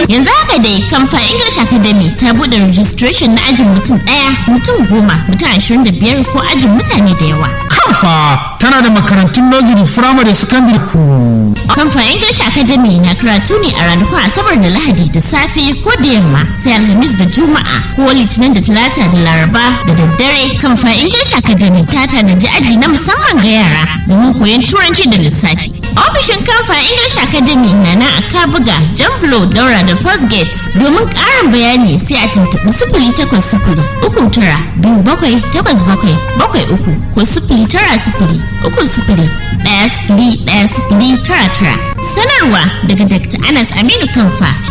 Yanzu haka dai Kamfa English Academy ta buɗe registration na ajin mutum ɗaya, mutum goma, mutum ashirin da biyar ko ajin mutane da yawa. Kamfa tana da makarantun nursery, firamare, secondary ku. Kamfa English Academy na karatu ne a ranakun Asabar da Lahadi da safe ko da yamma sai Alhamis da Juma'a ko Litinin da Talata da Laraba da daddare. Kamfa English Academy ta tanaji aji na musamman ga yara domin koyon Turanci da lissafi. Ofishin Kamfa English Academy na na a Kabuga, Jamblo, Daura da First Gate. Domin ƙarin bayani sai a tuntuɓi sifili takwas sifili uku tara biyu bakwai takwas bakwai bakwai uku ko sifili tara sifili uku sifili ɗaya sifili ɗaya sifili tara tara. Sanarwa daga Dr. Anas Aminu Kamfa